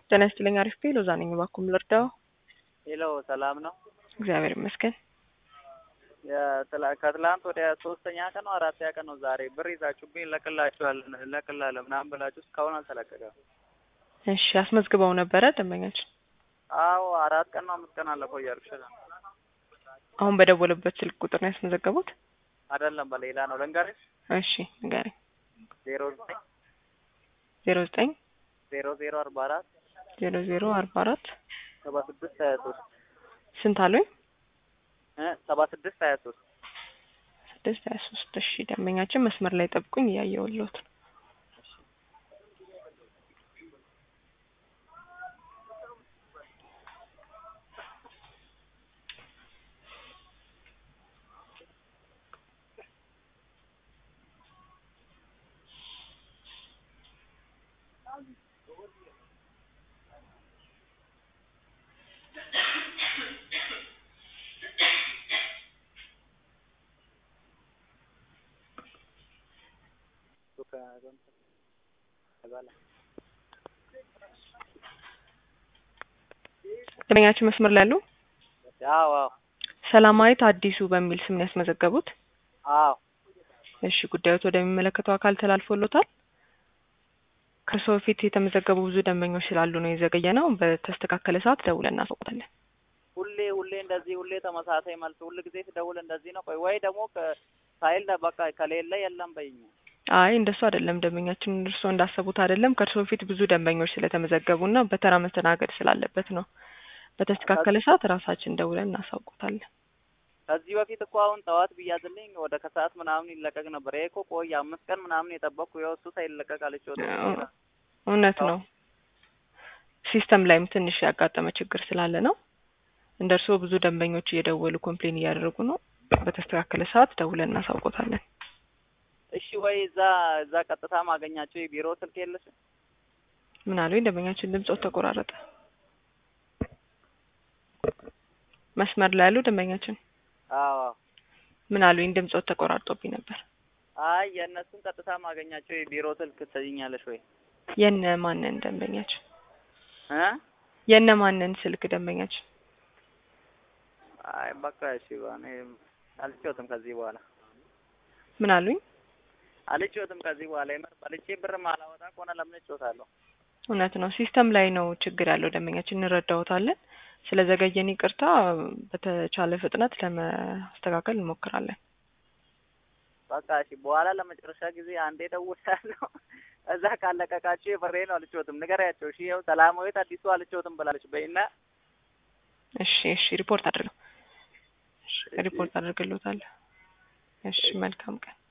ጤና ይስጥልኝ። አሪፍ ቤ ሎዛ ነኝ። እባክዎ ልርዳው? ሄሎ ሰላም ነው? እግዚአብሔር ይመስገን። የትላ- ከትላንት ወደ ሶስተኛ ቀን ነው አራተኛ ቀን ነው ዛሬ ብር ይዛችሁብኝ እለቅላችኋለን እለቅላለሁ ምናምን ብላችሁ እስካሁን አልተለቀቀም። እሺ አስመዝግበው ነበረ ደንበኛችን? አዎ አራት ቀን ነው አምስት ቀን አለፈው እያልኩሽ ነው። አሁን በደወሉበት ስልክ ቁጥር ነው ያስመዘገቡት? አይደለም በሌላ ነው ልንገርሽ። እሺ ንገረኝ። ዜሮ ዘጠኝ ዜሮ ዘጠኝ ዜሮ ዜሮ አርባ አራት ዜሮ ዜሮ አርባ አራት ሰባ ስድስት ሀያ ሶስት ስንት አሉኝ? ሰባ ስድስት ሀያ ሶስት ስድስት ሀያ ሶስት እሺ ደንበኛችን መስመር ላይ ጠብቁኝ እያየሁልዎት ነው። ደንበኛችን መስመር ላይ አሉ? አዎ አዎ ሰላማዊት አዲሱ በሚል ስም ነው ያስመዘገቡት? አዎ እሺ ጉዳዮት ወደሚመለከተው አካል ተላልፎሎታል? ከሰው ፊት የተመዘገቡ ብዙ ደንበኞች ስላሉ ነው የዘገየ ነው። በተስተካከለ ሰዓት ደውለን እናሳውቃለን። ሁሌ ሁሌ እንደዚህ ሁሌ ተመሳሳይ መልስ ሁል ጊዜ ስደውል እንደዚህ ነው። ቆይ ወይ ደግሞ ከ- ሳይል በቃ ከሌለ የለም በይኝ። አይ እንደሱ አይደለም ደንበኛችን እርስዎ እንዳሰቡት አይደለም። ከእርስዎ ፊት ብዙ ደንበኞች ስለተመዘገቡና በተራ መስተናገድ ስላለበት ነው። በተስተካከለ ሰዓት ራሳችን ደውለን እናሳውቁታለን። ከዚህ በፊት እኮ አሁን ጠዋት ብያዝልኝ ወደ ከሰዓት ምናምን ይለቀቅ ነበር። ይሄ እኮ ቆይ አምስት ቀን ምናምን የጠበቅኩ ያው እሱ ሳይለቀቅ አለች ወደ እውነት ነው። ሲስተም ላይም ትንሽ ያጋጠመ ችግር ስላለ ነው። እንደ እርስዎ ብዙ ደንበኞች እየደወሉ ኮምፕሌን እያደረጉ ነው። በተስተካከለ ሰዓት ደውለን እናሳውቆታለን። እሺ ወይ እዛ እዛ ቀጥታ ማገኛቸው የቢሮ ስልክ የለሽ? ምን አሉኝ? ደንበኛችን ድምጾት ተቆራረጠ። መስመር ላይ ያሉ ደንበኛችን አዎ ምን አሉኝ? ድምጾት ተቆራርጦብኝ ነበር። አይ የእነሱን ቀጥታ ማገኛቸው የቢሮ ስልክ ትሰጪኛለሽ ወይ? የነ ማንን ደንበኛችን? እ የነ ማንን ስልክ ደንበኛችን? አይ በቃ እሺ እኔ አልችወትም ከዚህ በኋላ ምን አሉኝ? አልችወትም ከዚህ በኋላ የምር በልቼ ብር ማላወጣ ከሆነ ለምን እጮታለሁ? እውነት ነው። ሲስተም ላይ ነው ችግር ያለው ደንበኛችን፣ እንረዳዎታለን። ስለዘገየን ይቅርታ። በተቻለ ፍጥነት ለማስተካከል እንሞክራለን። በቃ እሺ በኋላ ለመጨረሻ ጊዜ አንዴ ደውላለሁ። እዛ ካለቀቃችሁ የበሬ ነው አልችወትም። ንገሪያቸው። እሺ ይኸው ሰላማዊት አዲሱ አልችወትም ብላለች በይና እሺ እሺ፣ ሪፖርት አድርገው። እሺ ሪፖርት አድርግልዎታለሁ። እሺ መልካም ቀን።